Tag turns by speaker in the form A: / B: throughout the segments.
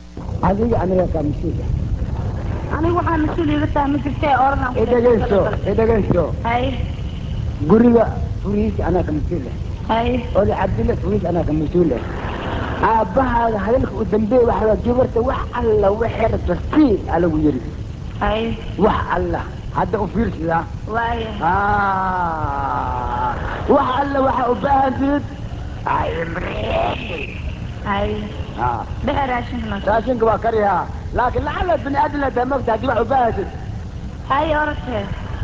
A: adiga aniga kaa mas-uula
B: aniga waxaa mas-uul iga tahay ma jirtee oradan
A: idhegayso idhegayso
B: hay
A: guriga furihiisa anaa ka mas-uula
B: hay
A: oda cabdilla furihiisa anaa ka mas-uula aabbahaaga hadalka u dambeey waxa la gabarta wax alla waxay rabta sii alagu yiri
B: hay
A: wax alla hadda u fiirsadaa
B: waaya
A: Ah, wax alla waxa u baahantid
B: hay
A: Ah,
B: dhexe raashinkana
A: raashinka waa kariyaa laakiin lacala bini aadam la mogta haddii wax u baahantid
B: hay oratee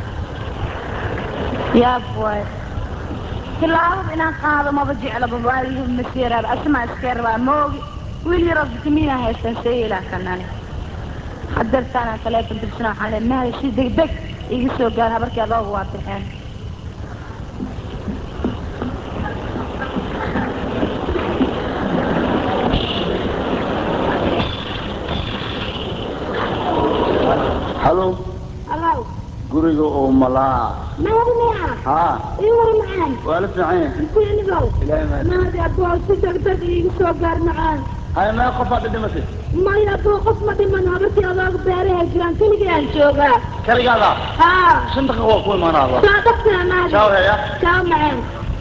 B: yaab waay tilaabada inaan qaado maba jeclaba waalihi masiiraaba asmaa iska rabaa moogi wiil yaroo vitamiina haystaan seeyilaa kanani hadeertaana taleefon dirsana waxaan le mahal si degdeg iga soo gaar habarkii adooga waa bixeen
C: halo
B: alaw
C: guriga oo malaa
B: maadi miyaa
C: haa
B: ii war macaan
C: waa la fiican yahay
B: kuinigow
C: ilaahay mahad
B: maadi aboo si degdeg iiga soo gaar macaan
C: hay mee qofaad dhidhimatay
B: maya aboo qof ma dhiman habarkii adooga beeraha jiraan keligii aan joogaa
C: kaligaada
B: haa
C: shan daqiiqa waa ku imaanaaba
B: saa dhaqtaa maadi
C: Ciao, heya.
B: ciao macaan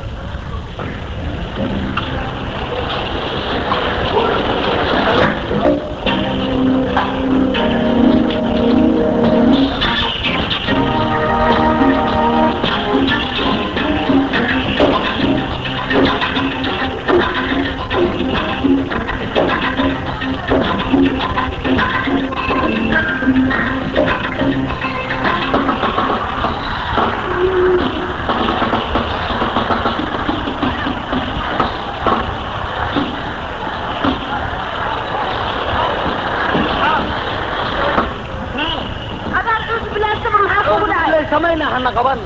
B: adaan cuus bilaasaba maxaa kugu dhacay
A: samayna hana qaban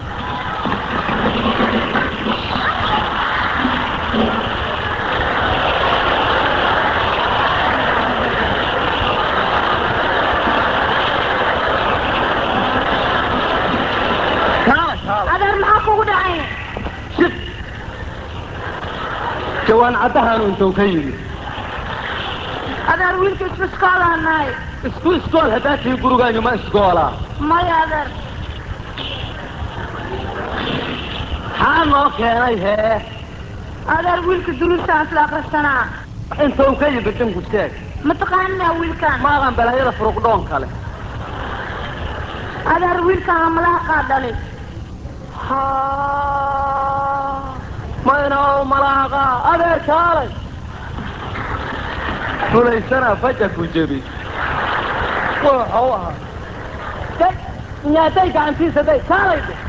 B: adaan maxaa kugu dhacay
A: jawaan caddahaanu intuu ka yimid
B: adaan wiilka isbiskoolaan nahay
A: isku iskool haddaa tii gurigaanyu ma iskoolaa
B: maya adaan
A: maxaa noo keenay hee
B: adaan wiilka duruustaan isla akrisanaa
A: intuu ka yimid dinku sheeg
B: mataqaanina wiilkaan
A: maadan balaayada furuqdhoon kale
B: adaan wiilkaan amalaha qaa dhalay
A: mayna oo malaaqa adeer kaalay fulaysana faja ku jebi wuxuu ahaa day nyaaday gacantiisa day kaalay dhe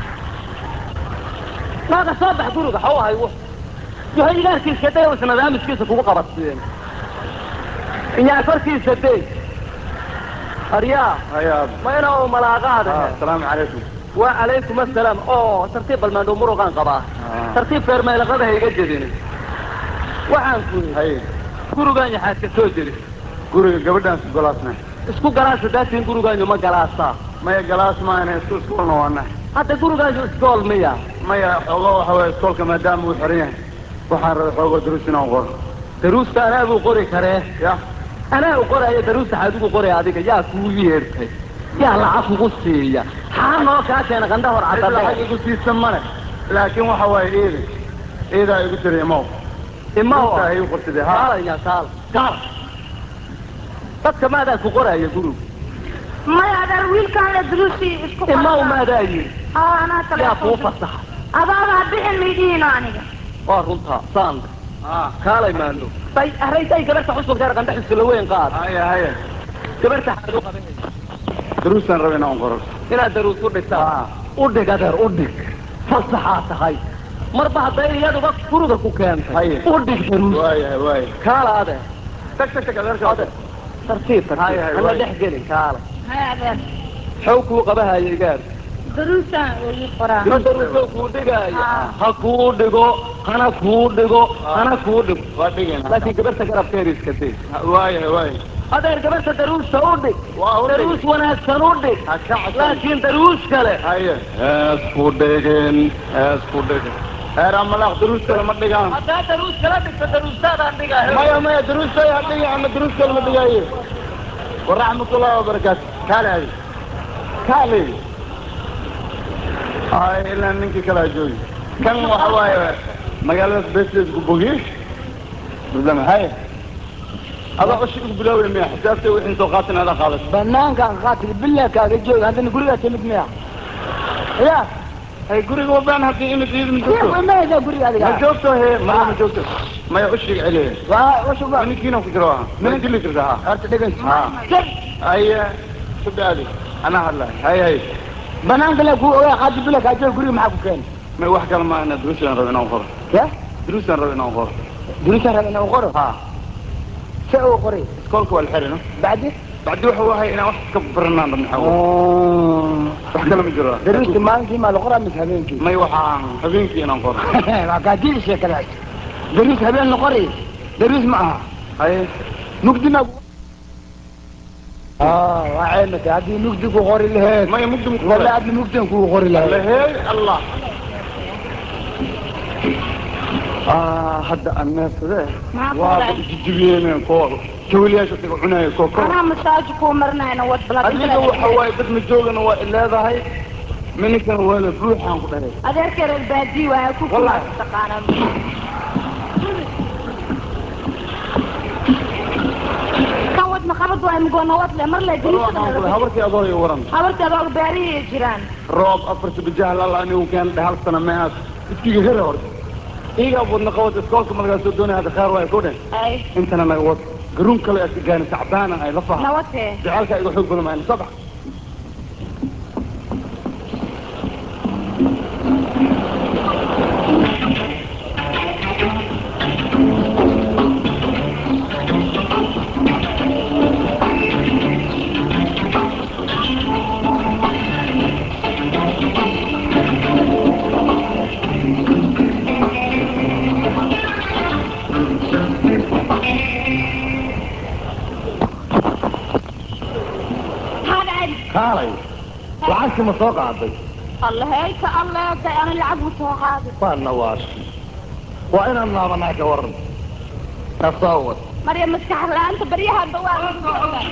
A: naaga soo bax guriga xaw ahay w yohaygaarkiiska day oo isnadaamiskiisa kugu qabadsiiyeen inyaa korkiisa day aryaa
C: hayaab
A: mayna oo malaaqaada
C: asalaamu calaykum
A: وعليكم السلام اوه ترتيب المندوب مرقان قباه
C: آه.
A: ترتيب فير ما لقده هيga jedin waxaan ku
C: hay
A: gurigaan yaxaad ka soo jiri
C: guriga gabadhaan isku galaasnay
A: isku galaasa daatiin gurigaanyu ma galaasaa
C: maya galaas maana isku iskoolna waana
A: hadda gurigaanyu iskool miya
C: maya xoogo waxa waye iskoolka maadaama uu xiran yahay waxaan rabay xoogo duruus inaan qoro
A: daruusta anaa buu qori karee
C: ya
A: anaa u qoraayo daruusta xaad ugu qoraya adiga yaa kuu yeertay yaa lacag kugu siiya xaa noo kaa keena qandha hor
C: cid lacag
A: cadade
C: igu siisan male laakiin waxa waaye iidi iidaa igu tiri imaw
A: imaw
C: Duruusta ay igu qortide ha
A: kaalaya kaal kaal dadka maadaa ku qoraya gurigu
B: maya adaan wiilkaan le duruusii isku
A: imaw maadaa yiri
B: haa anaa
A: yaa kuu
B: taleefon
A: fasaxa
B: adaadaa bixin miidhiino aniga
A: waa runtaa saanda
C: ha
A: kaalay maando bay araytay gabarta xusubkeer qandha xisila weyn qaad
C: haya haya
A: gabarta xaad u qabanay
C: duruustaan rabay inaan qoro
A: inaad daruus u dhigtaa u dhig adeer u dhig fasaxaa tahay marba hadday iyaduba guriga ku keentay
C: Haye.
A: u dhig daruus
C: waayahay waaya
A: kaala adeer
C: tag tag tag adeerka
A: adeer tartiib
C: Haye,
A: tartiib
C: haye,
A: hana
C: waaye.
A: dhex gelin kaala
B: haya adaan
A: xow kuu qabahaya gaar
B: daruustaan ii qoraa
A: ma daruusoo kuu dhigaayo
B: Ah.
A: ha kuu dhigo hana kuu dhigo hana kuu dhigo
C: waa dhigeen
A: laakiin gabarta garabkeeda iska day
C: waayahay waaya
A: adeer gabarta daruusta u dhig
C: waa u dhig.
A: daruus wanaagsan u dhig
C: ha ka cabsan
A: laakiin daruus kale
C: haye
A: hees ku dhigin hees ku dhigin
C: heer amalaaq duruus kale ma dhigaan
A: haddaa daruus kala dhigto daruustaadaan dhigaa
C: maya maya duruus kale ha dhigi ama duruus kale ma dhigaaye waraxmatullahi wabarakaatu kaale adi kaale ay ilaa ninkii kalaa joogi kan waxa waaye magaalada besleed ku bogiye mudama hay adaa oshi ugu bilaaway miya xisaabta wixii soo qaatin adaa qaadat
A: banaankaan qaatil billah kaaga jooga haddana gurigaa timid miya ya
C: hay guriga wabaan haddii imid iid ma joogto
A: ma haysaa guriga adiga
C: ma joogto he maya ma joogto maya ushiga celiye
A: waa washuba
C: ninkiina ku jiro aha ma dili jirta ha
A: horta dhegan
C: ha haye subaadi anaa hadlahay hay hay
A: banaanka le ku ogaa qaatil billah kaa jooga guriga maxaa ku keeni
C: may wax kale ma ana duruusaan rabo inaan qoro
A: ya
C: duruusaan rabo inaan qoro
A: durisaan raba inaan qoro
C: ha
A: se uu qoray
C: iskoolka waa la xiri no
A: bacdi
C: bacdi waxa wahay inaan wax ka baranaan rabna xawo wax kale ma jiro
A: daruusta maalinkii maa la qoraa mise habeenkii
C: may waxaan habeenkii inaan qoro
A: waa kaadii sheekadaas daruus habeen la qori daruus ma aha
C: haye
A: mugdi ma waa ceymata haddii mugdi ku qori laheed
C: maya mugdi
A: wala adna mugdan kuu qori laheed
C: lahey allah
A: hadda aneefade
B: maxaa ku
C: waa
B: dhacay
C: jijibiyeen koo jawliyaasha taga cunaayo koo kor
B: anaa masaaji kuu marinayna wad
C: adiga waxa waaye dad ma joogana waa ileedahay mininkana waa la buuxaan ku dhahay
B: adeerka reer baadii waaya ku
C: Wallahi.
B: kumaas taqaanaa kan wad maqabad waay mgoona wad le mar le
C: waxaan ku dhahay habarkii adoo i waran
B: habarta adooga baarihii jiraan
C: roob afarta bijah lala anigu keen hal sana meehaas iskiga hera horta iga wadna qabad iskoolka markaa soo doonaya hadda khaar waay ko dheh
B: ay
C: intana naga wad garuun kale aad ka gaani sacbaana ay la faha
B: nawatee
C: jacaalka iga xoog badan mayna soo bax
B: maxaa dhacay
C: kaalay lacagtii ma soo qaaday
B: allaheyka alleegay ana lacag ma soo qaadin
C: waa nawaashi waa inaan laabanaa ka waran kasoo wad
B: marya maskax la-aanta baryahanba waa lagu joogaa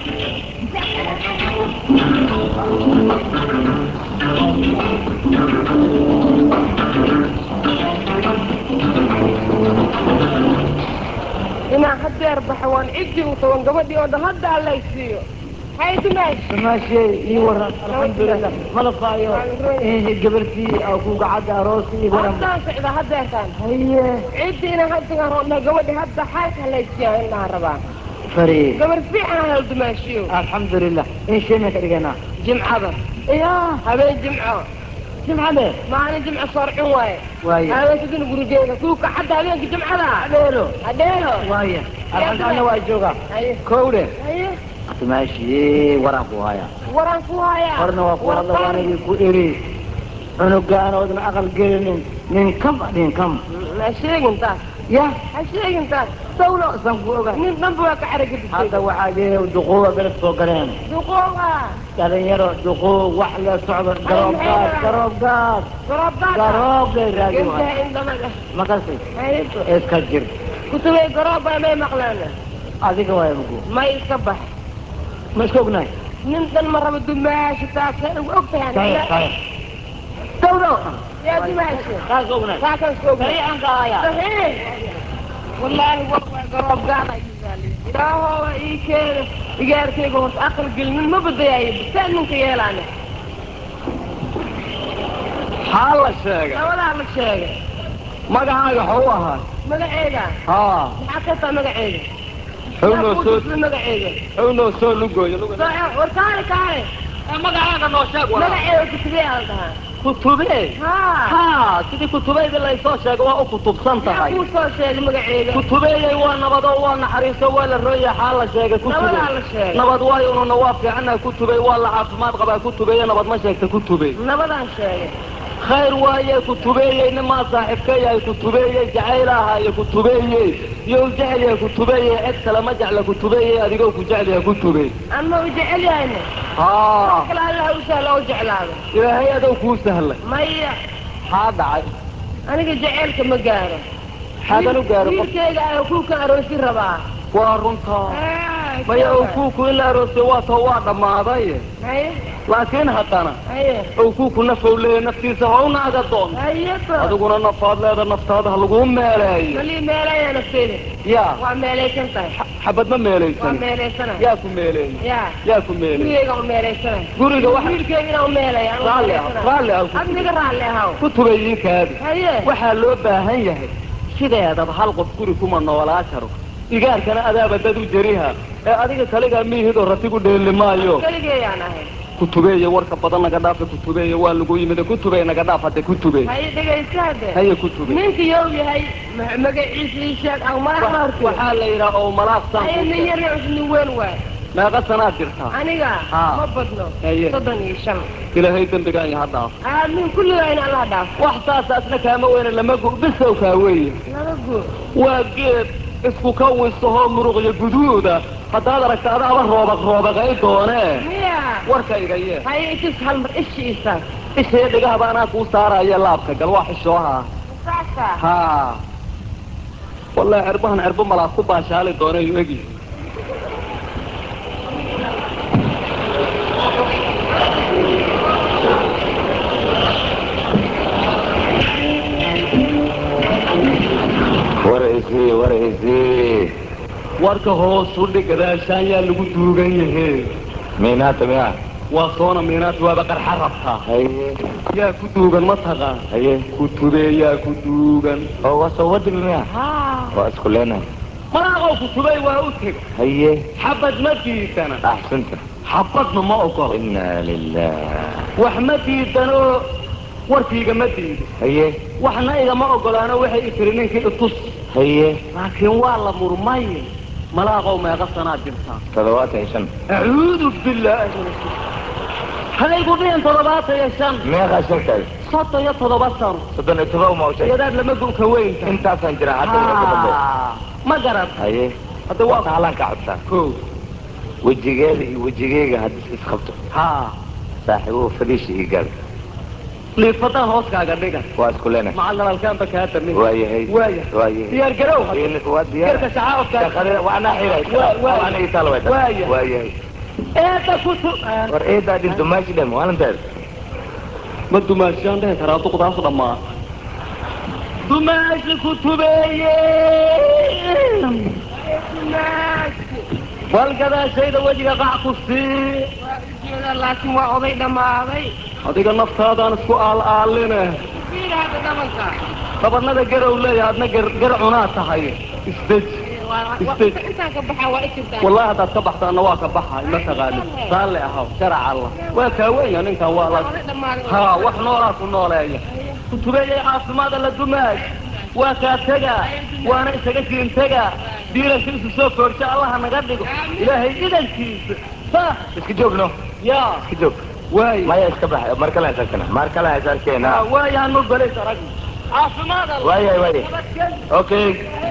D: inaan hadeer baxo waan cidii u taban gabadhii oo dhan hadda allaysiiyo hay dumaash
A: samaashey ii waran alxamdulilah malafaayo gabartii ku gacadda aroos ii waran
D: haddaan socda hadeertaan
A: haye
D: ciddii inaan haddagaan roodna gabadhii hadda xaalka hallaysiiya inaan rabaa
A: fari
D: gabar fiican hal dumaashiyo
A: alxamdulilah in sheemeen ka dhiganaa
D: jimcada
A: ya
D: habeen jimco
A: jimcade
D: maalin jimco soorcin waaye
A: waaye
D: habeenkadina gurigeeda kuuka xadda habeenka jimcada
A: adeelo
D: adheelo
A: waaye alxamdulillah waa joogaa
D: haye
A: kowde
D: haye
A: samaashey waraan ku haya
D: waraan ku hayaa
A: horna waa ku hadla waanagii ku eri cunugaanoodna aqal gelinin nin kam nin kam
D: ha sheegin taas
A: ya
D: ha sheegin taas
A: dawlo san ku oga
D: nin dhanba waa ka caragedisay
A: hadda waxaa jira duquuba beled soo galeen
D: duqooba
A: dhalinyaro duquub wax la socdo garoob gaad garoob gaad
D: goroobdaada
A: garoob lay raadi
D: gentaa
A: waay
D: indhamada
A: makasi
D: hayto
A: iska jir
D: kutubay garooba may maqlaan
A: adiga waay mugu
D: may iska bax
A: ma iska ognahay
D: nin dhan ma rabo dumaashi taasay og
A: saxiix
D: tahay
A: saxiix dawlo
D: yaa dumaashi
A: taas ognahay
D: taakan soog
A: saxiixan kaaya
D: saxiix wallaahi war waa garoob gaada ilaahooba ii keena igaarkayga horta aqal gelinin ma badayaayo saa ninka yeelaane
C: maxaa la sheegay
D: labadaa la sheegay
C: magacaaga xou ahaa
D: magaceeda
C: haa
D: maxaa ka taa magaceeda
C: xownoo soo
D: magaceeda
C: xownoo soo lugooyo
D: war kaale kaale
C: magacaaga noo sheeg
D: magaceeda kutubee al dhahaa
C: kutube
D: haa
C: ha sidii kutubeydii laysoo sheego waa u kutubsan
D: yaa
C: tahay
D: kuu soo sheegay magaceeda
C: kutubeeyey waa nabado waa naxariiso waa la rooya xaa la sheegay kutube
D: nabadaa la sheegay
C: nabad waayo ununa waa fiicanaha kutubey waa la caafimaad qabaa kutubeeye nabad ma sheegta kutube
D: nabadaan sheegay
C: khayr waaye kutubeeyey nimaa saaxiibka yahay kutubeeyey jacayl ahaayo kutubeeyey iyo u jecel yahay kutubeeyey cid kale ma jecla kutubeeyey adigoo ku jecel yahay kutube
D: ama u jecel yahayna
C: haa
D: kale allaha u sahla oo jeclaado
C: ilaahay adow kuu sahlay
D: maya
C: maxaa dhacay
D: aniga jaceylka ma gaaro
C: xaagan u gaaro qof
D: wiilkeyga ayaa kuu ka aroosi rabaa
C: waa runtaa
D: Ah,
A: maya owkuuku in la aroosay waa too waa dhammaaday
D: haye
A: laakiin haddana
D: haye
A: owkuuku nafow leeya naftiisa hawnaaga doon
D: haye ba
A: adiguna nafaad leeda naftaada ha laguu meeleeyo
D: malii meelaya nafteeda
A: yaa
D: waa meelaysan tahay
A: xabad ma
D: waa
A: meelaysan
D: meelaysana
A: yaa ku meeleeyey
D: ya
A: yaa ku meeleeyey
D: gurigeyga u meelaysana
A: guriga waxa
D: wiilkeygina u meelaya anu
A: raalli ah
D: meelaysana.
A: raalli ah ku
D: adniga raalli ahaw
A: kutubay ii kaadi
D: haye
A: waxaa loo baahan yahay sideedaba hal qof guri kuma noolaa karo igaarkana adaaba dad u jariha ee adiga kaligaa miihidoo ratigu dheeli maayo
D: keligeeyaan ahay
A: kutubeeye warka badan naga dhaafa kutubeeye waa lagu yimid kutubey naga dhaaf hadde kutube
D: haye dhegaysta hadde
A: haye kutube
D: ninka yow yahay ma- magaciisa ii sheeg aw madax ma hortay
A: waxaa la yidhaha oo malaaq
D: haye nin
A: saan
D: yar yar nin weyn waay
A: meeqa sanaad jirtaa
D: aniga
A: Haa.
D: ma badno
A: Haye.
D: soddon iyo shan
A: ilaahay dembigaan iyo ha dhaaf
D: aamin kulligaa in allah dhaaf
A: wax saas asna kaama weyne lama gu bisow kaa weeye
D: laba guur
A: waa geed isku ka wisahoo muruqyo guduuda haddaad aragta adaaba roobaq roobaqay doonee
D: miya
A: warkayga yee
D: haye isis hal mar ishi isaas
A: ishee dhigahaba anaa kuu saaraya laabka gal waa xishooha
D: saasa
A: ha wallahi cerbahan cerbo malaad ku baashaali doonayu egi
E: waraysi waraysi
A: warka hoosu dhig gadaashaan yaa lagu duugan yahe
E: minaata miya
A: waa soona miinaad waaba qarxa rabtaa
E: haye
A: yaa ku duugan ma taqaan
E: haye
A: kutube yaa ku duugan
E: oo waa soo wadibi miya waa isku leenahay
A: malaaqow kutubey waa u teg
E: haye
A: xabad ma diidana
E: axsanta
A: xabadna ma ogolo
E: ina lilah
A: wax ma diidanoo warkiiga ma diido
E: haye
A: waxna igama ogolaano waxay i tiri ninkii itus
E: haye
A: laakiin waa la murmay malaaqow meeqa sanaad jirtaa
E: toddobaatan iyo shan
A: acuudu billaahi min ashirk haygu dhihin toddobaatan iyo shan
E: meeqaa sheegtahay
A: soddon iyo toddoba sano
E: soddon iyo todoba ma sheeg
A: iyadaad lama guka weynta
E: intaasaan jira hadda wixii ka dambe
A: ma garad
E: haye
A: hadda
E: waa
A: waa
E: taalaan ka codsaa
A: ko
E: wejigeeda iyo wejigeyga haddii isqabto
A: ha
E: saaxiibuhu fadhiisha ii gaal
A: liifadan hooskaaga dhigan
E: waa isku leenahay
A: macalin alkaanba kaa damin
E: waayahay
A: waaya
E: waayahay
A: diyaar garow
E: waa diyaar
A: garka shacaabka
E: shaqada waana xiray
A: Waa- waa-
E: waana ii taal way
A: Waaya.
E: waayahay
A: eeda kutu
E: war eedaa dhinto maashi dhem maalinteed
A: ma dumaashaan dhihi karaa duqdaas dhammaa dumaashi kutubeeye bal gadaashayda wejiga qac ku sii
D: waa ujeeda laakiin waa oday dhammaaday
A: adiga naftaadaan isku aal-aaline
D: fiir hadda dhabanka
A: dhabanada garow leeyahay adna gar gar cunaa tahay isdeji
D: Waa- waa-
A: Isteed.
D: intaan ka baxaa waa ikirtaa
A: wallahi haddaad ka baxdaana waa ka baxay ma taqaani raalli ahaw sharac allah waa kaaweya ninkan waa la
D: oday dhammaaday
A: ha wax noolaa ku nooleeya kutubeeyay caafimaada la dumaay waa kaa tegaa waana isaga siin tegaa diilashiisu soo koorsha allaha naga dhigo ilaahay idankiisa ha
E: iska joogno
A: yaa
E: iska joog
A: waay
E: maya iska bax mar kale is arkana mar kale is arkeena
A: waayaan ma balays arag caafimaad alla
E: waayahay waayahay
A: nabadgel
E: okay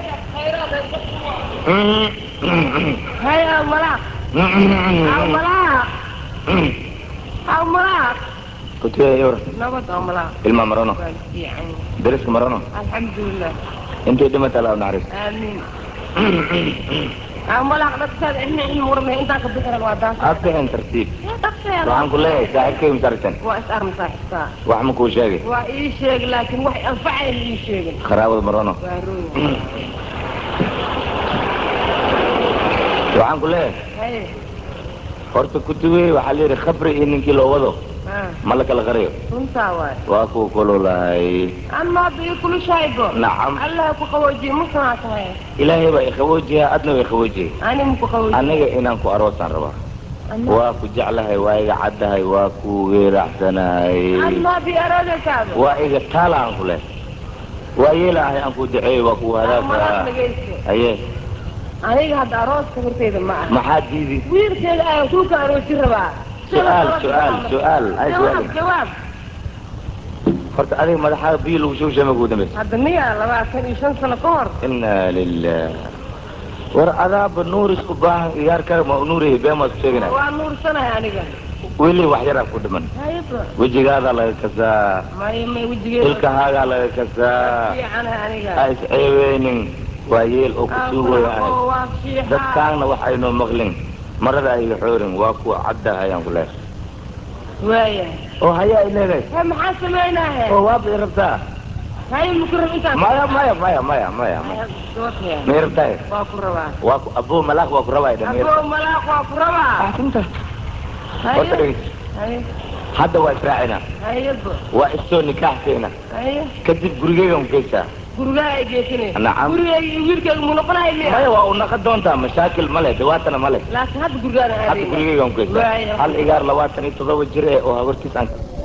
D: hay aw malaaq aw malaaq aw malaaq
E: kutiya yor
D: nabad aw malaaq
E: ilma marano
D: waa fiican
E: dariska marano
D: alxamdulilah
E: intay dhimata alla naxariis
D: aamiin aw malaaq dhagteeda ina in murmay intaan ka bixiran waa daas
E: aad bixin tartiib
D: dhagteeda
E: waxaan ku leeyahay saaxiibkay masartan
D: waa is arm saaxiibtaa
E: wax ma kuu sheegay
D: waa ii sheeg laakiin wax anfacayn ii sheegin
E: qaraabada marano
D: waa rooy
E: waxaan ku leeyahay
D: haye
E: horta kutubey waxaa la yidhi khabri iyo ninkii loo wado
D: ha
E: ma la kala qariyo
D: runtaa waay
E: waa kuwa kululahay
D: ama hadda ii kulishaybo
E: nacam
D: allah ku qaboojiye musanaa tahay
E: ilaahay baa iqaboojiya adna way qaboojiyay
D: ani muku qaboojiye
E: aniga inaan ku aroosaan rabaa
D: Ama-
E: waa ku jeclahay waa iga caddahay waa ku weeracsanahay
D: ama bi aroodaysaaba
E: waa iga taala aan ku leh waa yeelahay aan ku duceeyo waa ku
D: malaaq
E: hadaafaa
D: dhagaysto
E: haye
D: aniga hadda arooska horteyda ma aha
E: maxaa diidi
D: wiilkeeda ayaan kuu ka aroosi rabaa
E: su-aal su-aal su-aal ay
D: jawaab
E: su-aal
D: jawaab
E: horta adiga madaxaa biyo lagu soo sheema kugu dambaysa
D: hadda miya labaatan iyo shan sano ka hor
E: ina lilah war adaaba nuur isku baahan iyaar kale ma nuurihi been maad ku sheeganay
D: waa nuursanahay aniga
E: weli wax yaraa ku dhiman
D: hayba
E: wejigaadaa laga kasaa
D: may may wejigeeda
E: ilkahaagaa laga kasaa
D: fiicanahay aniga
E: ha isceebeynin waa yeel oo ku suugooya ahay
D: oo waa shiixa
E: dadkaanna waxaynoo maqlin marada ayga xoorin waa kuwa cadda ayaan ku leehay
D: waaya
E: oo hayaa ay leedahay
D: he maxaa samaynahe
E: oo waaba i rabtaa
D: hay maku rab intaan
E: maya maya maya maya maya maya
D: Doortaya.
E: ma i rabtaa
D: waa ku rabaa
E: waa ku abuu malaaq waa ku rabaa dha
D: aboo malaaq waa ku rabaa
E: runta horta
D: haye
E: dhegeyso
D: haye
E: hadda waa israacina
D: hayebo
E: waa istoo nikaaxkeena
D: haye
E: kadib gurigeygan geysaa
D: gurigaa ay geesanay
E: Nacam.
D: gurigayga iyo wiilkayga mu noqonahay miya
E: maya waa u naqon doontaa mashaakil male dhibaatana male
D: laakiin hadda gurigaan
E: hadda
D: aadayna
E: gurigeygan geysaa
D: Waaya.
E: hal igaar labaatan iyo toddoba jir eh oo habartiis aan